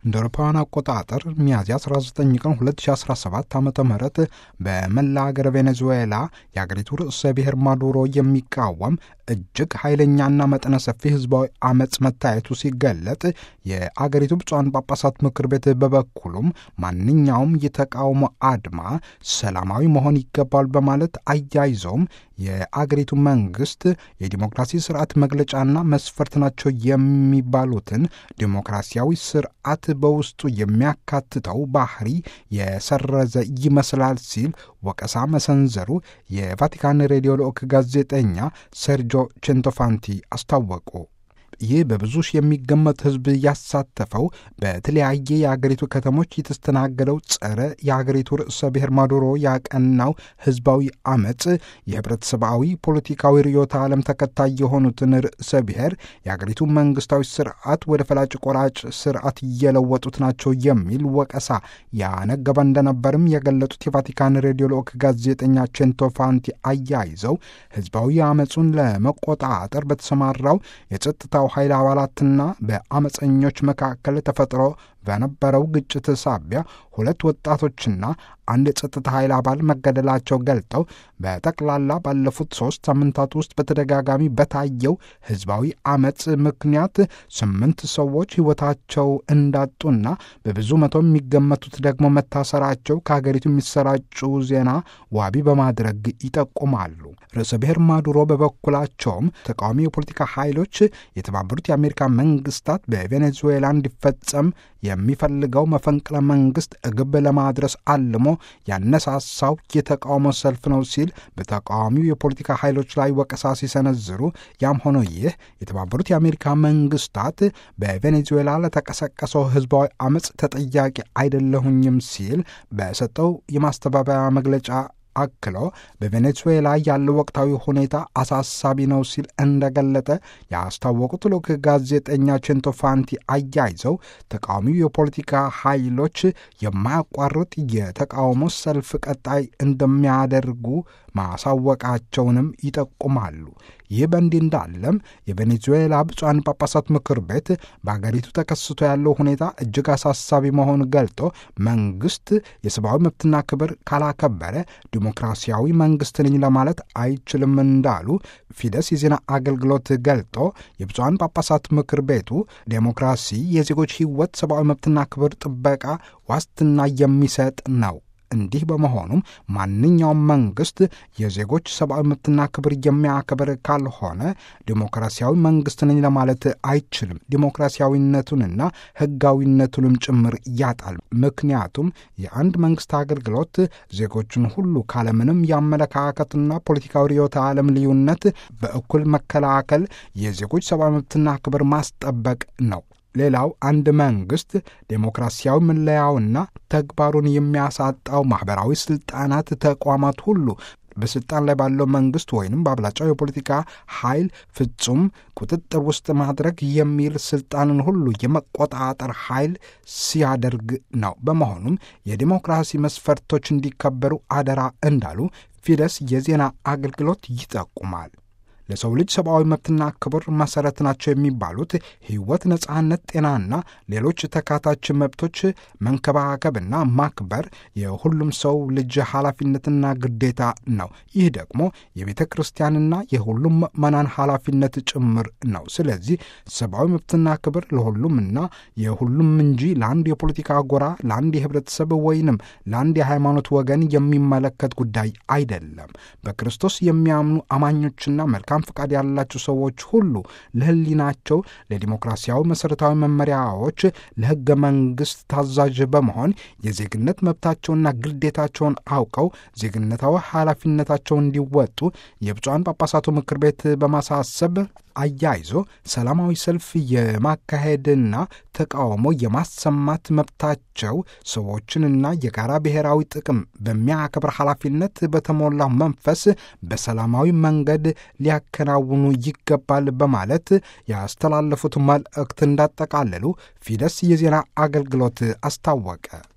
እንደ አውሮፓውያን አቆጣጠር ሚያዝያ 19 ቀን 2017 ዓ ም በመላ ሀገር ቬኔዙዌላ የአገሪቱ ርዕሰ ብሔር ማዱሮ የሚቃወም እጅግ ኃይለኛና መጠነ ሰፊ ህዝባዊ አመፅ መታየቱ ሲገለጥ የአገሪቱ ብፁዓን ጳጳሳት ምክር ቤት በበኩሉም ማንኛውም የተቃውሞ አድማ ሰላማዊ መሆን ይገባል በማለት አያይዘውም የአገሪቱ መንግስት የዲሞክራሲ ስርዓት መግለጫና መስፈርት ናቸው የሚባሉትን ዲሞክራሲያዊ ስርዓት በውስጡ የሚያካትተው ባህሪ የሰረዘ ይመስላል ሲል ወቀሳ መሰንዘሩ የቫቲካን ሬዲዮ ልዑክ ጋዜጠኛ ሴርጆ ቼንቶፋንቲ አስታወቁ። ይህ በብዙ ሺህ የሚገመት ህዝብ ያሳተፈው በተለያየ የአገሪቱ ከተሞች የተስተናገደው ጸረ የአገሪቱ ርዕሰ ብሔር ማዱሮ ያቀናው ህዝባዊ አመፅ የህብረተሰባዊ ፖለቲካዊ ርዕዮተ ዓለም ተከታይ የሆኑትን ርዕሰ ብሔር የአገሪቱ መንግስታዊ ስርዓት ወደ ፈላጭ ቆራጭ ስርዓት እየለወጡት ናቸው የሚል ወቀሳ ያነገበ እንደነበርም የገለጡት የቫቲካን ሬዲዮ ልዑክ ጋዜጠኛ ቼንቶፋንቲ አያይዘው ህዝባዊ አመፁን ለመቆጣጠር በተሰማራው የጸጥታው ኃይል አባላትና በአመፀኞች መካከል ተፈጥሮ በነበረው ግጭት ሳቢያ ሁለት ወጣቶችና አንድ የጸጥታ ኃይል አባል መገደላቸው ገልጠው በጠቅላላ ባለፉት ሶስት ሳምንታት ውስጥ በተደጋጋሚ በታየው ህዝባዊ አመፅ ምክንያት ስምንት ሰዎች ህይወታቸው እንዳጡና በብዙ መቶ የሚገመቱት ደግሞ መታሰራቸው ከሀገሪቱ የሚሰራጩ ዜና ዋቢ በማድረግ ይጠቁማሉ። ርዕሰ ብሔር ማዱሮ በበኩላቸውም ተቃዋሚ የፖለቲካ ኃይሎች የተባበሩት የአሜሪካ መንግስታት በቬኔዙዌላ እንዲፈጸም የሚፈልገው መፈንቅለ መንግስት ግብ ለማድረስ አልሞ ያነሳሳው የተቃውሞ ሰልፍ ነው ሲል በተቃዋሚው የፖለቲካ ኃይሎች ላይ ወቀሳ ሲሰነዝሩ፣ ያም ሆኖ ይህ የተባበሩት የአሜሪካ መንግስታት በቬኔዙዌላ ለተቀሰቀሰው ህዝባዊ አመፅ ተጠያቂ አይደለሁኝም ሲል በሰጠው የማስተባበያ መግለጫ አክሎ በቬኔዙዌላ ያለው ወቅታዊ ሁኔታ አሳሳቢ ነው ሲል እንደገለጠ ያስታወቁት ልዑክ ጋዜጠኛ ቼንቶፋንቲ አያይዘው ተቃዋሚው የፖለቲካ ኃይሎች የማያቋርጥ የተቃውሞ ሰልፍ ቀጣይ እንደሚያደርጉ ማሳወቃቸውንም ይጠቁማሉ። ይህ በእንዲህ እንዳለም የቬኔዙዌላ ብፁዓን ጳጳሳት ምክር ቤት በአገሪቱ ተከስቶ ያለው ሁኔታ እጅግ አሳሳቢ መሆኑን ገልጦ መንግስት የሰብአዊ መብትና ክብር ካላከበረ ዲሞክራሲያዊ መንግስት ነኝ ለማለት አይችልም እንዳሉ ፊደስ የዜና አገልግሎት ገልጦ የብፁዓን ጳጳሳት ምክር ቤቱ ዴሞክራሲ የዜጎች ሕይወት፣ ሰብአዊ መብትና ክብር ጥበቃ ዋስትና የሚሰጥ ነው። እንዲህ በመሆኑም ማንኛውም መንግስት የዜጎች ሰብአዊ መብትና ክብር የሚያከብር ካልሆነ ዲሞክራሲያዊ መንግስት ነኝ ለማለት አይችልም። ዲሞክራሲያዊነቱንና ህጋዊነቱንም ጭምር ያጣል። ምክንያቱም የአንድ መንግስት አገልግሎት ዜጎችን ሁሉ ካለምንም የአመለካከትና ፖለቲካዊ ርዕዮተ ዓለም ልዩነት በእኩል መከላከል፣ የዜጎች ሰብአዊ መብትና ክብር ማስጠበቅ ነው። ሌላው አንድ መንግስት ዴሞክራሲያዊ መለያውና ተግባሩን የሚያሳጣው ማኅበራዊ ሥልጣናት ተቋማት ሁሉ በስልጣን ላይ ባለው መንግስት ወይንም በአብላጫው የፖለቲካ ኃይል ፍጹም ቁጥጥር ውስጥ ማድረግ የሚል ስልጣንን ሁሉ የመቆጣጠር ኃይል ሲያደርግ ነው። በመሆኑም የዲሞክራሲ መስፈርቶች እንዲከበሩ አደራ እንዳሉ ፊደስ የዜና አገልግሎት ይጠቁማል። ለሰው ልጅ ሰብአዊ መብትና ክብር መሰረት ናቸው የሚባሉት ሕይወት፣ ነጻነት፣ ጤናና ሌሎች ተካታች መብቶች መንከባከብና ማክበር የሁሉም ሰው ልጅ ኃላፊነትና ግዴታ ነው። ይህ ደግሞ የቤተ ክርስቲያንና የሁሉም ምዕመናን ኃላፊነት ጭምር ነው። ስለዚህ ሰብአዊ መብትና ክብር ለሁሉምና የሁሉም እንጂ ለአንድ የፖለቲካ ጎራ፣ ለአንድ የህብረተሰብ ወይንም ለአንድ የሃይማኖት ወገን የሚመለከት ጉዳይ አይደለም። በክርስቶስ የሚያምኑ አማኞችና መልካም ፍቃድ ያላቸው ሰዎች ሁሉ ለህሊናቸው፣ ለዲሞክራሲያዊ መሠረታዊ መመሪያዎች፣ ለሕገ መንግሥት ታዛዥ በመሆን የዜግነት መብታቸውና ግዴታቸውን አውቀው ዜግነታዊ ኃላፊነታቸውን እንዲወጡ የብፁዓን ጳጳሳቱ ምክር ቤት በማሳሰብ አያይዞ ሰላማዊ ሰልፍ የማካሄድና ተቃውሞ የማሰማት መብታቸው ሰዎችንና የጋራ ብሔራዊ ጥቅም በሚያከብር ኃላፊነት በተሞላ መንፈስ በሰላማዊ መንገድ ሊያከናውኑ ይገባል በማለት ያስተላለፉት መልእክት እንዳጠቃለሉ ፊደስ የዜና አገልግሎት አስታወቀ።